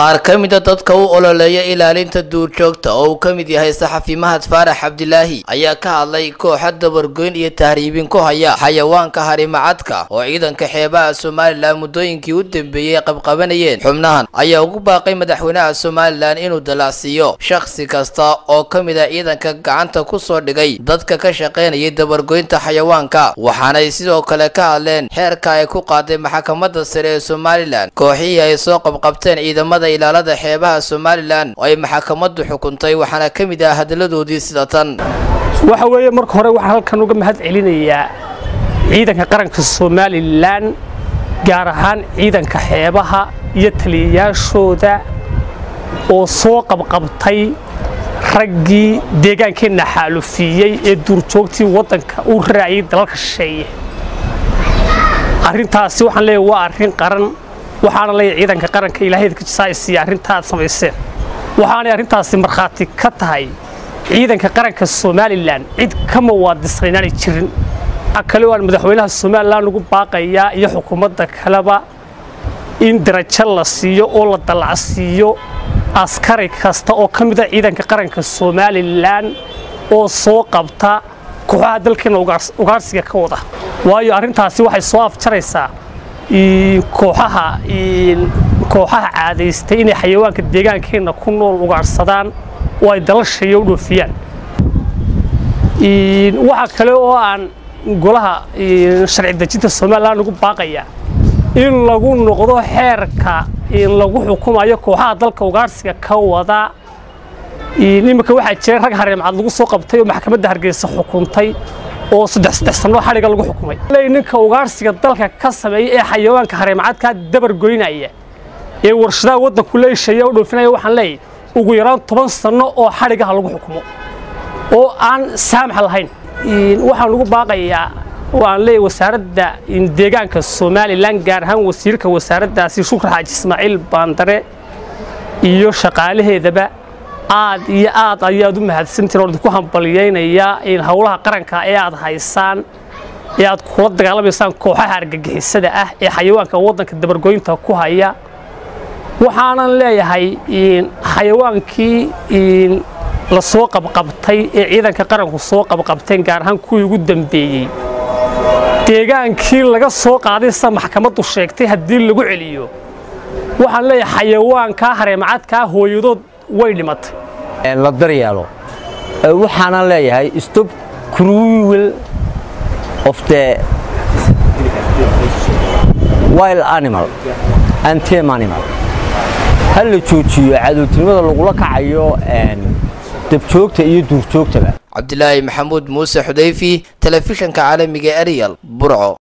qaar ka mida dadka u ololeeya ilaalinta duurjoogta oo uu ka mid yahay saxafi mahad faarax cabdilaahi ayaa ka hadlay kooxa dabargoyn iyo tahriibin ku haya xayawaanka harimacadka oo ciidanka xeebaha somalilan muddooyinkii u dambeeyey qabqabanayeen xubnahan ayaa ugu baaqay madaxweynaha somalilan inuu dalacsiiyo shakhsi kasta oo ka mid a ciidanka gacanta ku soo dhigay dadka ka shaqaynayay dabargoynta xayawaanka waxaanay sidoo kale ka hadleen xeerka ay ku qaaday maxkamadda sare ee somalilan kooxihii ay soo qabqabteen ciidamada ilaalada xeebaha somalilan oo ay maxkamaddu xukuntay waxaana ka mid ah hadaladoodii sida tan waxa weeye marka hore waxaan halkan uga mahad celinayaa ciidanka qaranka somalilan gaar ahaan ciidanka xeebaha iyo taliyayaashooda oo soo qabqabtay raggii deegaankeenna xaalufiiyey ee duurjoogtii waddanka u raaciyay dalalka shisheeye arrintaasi waxaan leeyahay waa arrin qaran waxaana leeyahay ciidanka qaranka ilaahayda ka jisaaysiiya arrinta aad samayseen waxaanay arrintaasi markhaati ka tahay ciidanka qaranka somalilan cid ka mawaadisna inaanay jirin kale waan madaxweynaha somalilan ugu baaqayaa iyo xukuumadda kaleba in darajo la siiyo oo la dallacsiiyo askari kasta oo ka mida ciidanka qaranka somalilan oo soo qabta kooxaha dalkeena ugaarsiga ka wada waayo arrintaasi waxay soo afjaraysaa kooxaha kooxaha caadaystay inay xayawaanka deegaankeenna ku nool ugaarsadaan oo ay dalashayo u dhoofiyaan waxaa kale oo aan golaha sharci dejinta somalilan ugu baaqayaa in lagu noqdo xeerka lagu xukumayo kooxaha dalka ugaarsiga ka wada iminka waxaa jira rag hareemcad lagu soo qabtay oo maxkamadda hargeysa xukuntay oo saddex saddex sannoo xadhiga lagu xukumay ninka ugaarsiga dalka ka sameeya ee xayawaanka hareemcadkaa dabar goynaya ee warshadaha waddanku leeshaya u dhoofinaya waxaan leeyahy ugu yaraan toban sanno oo xadhigaha lagu xukumo oo aan saamax lahayn waxaan ugu baaqayaa waan leeyahy wasaaradda deegaanka somalilan gaar ahaan wasiirka wasaaraddaasi shukri xaaji ismaaciil baandare iyo shaqaalaheedaba aad iyo aad ayaad u mahadsantiin oo idinku hambalyaynayaa in howlaha qaranka ee aad haysaan ee aad kula dagaalamaysaan kooxaha argagixisada ah ee xayawaanka waddanka dabargoynta ku haya waxaanan leeyahay xayawaankii la soo qabqabtay ee ciidanka qaranku soo qabqabteen gaar ahaan kuwii ugu dambeeyey deegaankii laga soo qaaday sida maxkamaddu sheegtay haddii lagu celiyo waxaan leeyahay xayawaankaa hareemacadkaa hooyadood way dhimatay la daryeelo waxaanan leeyahay stop cruel of the wild animal and tame animal ha la joojiyo cadowtinimada lagula kacayo dabjoogta iyo duurjoogtaba cabdilaahi maxamuud muuse xudayfi telefishanka caalamiga ariel burco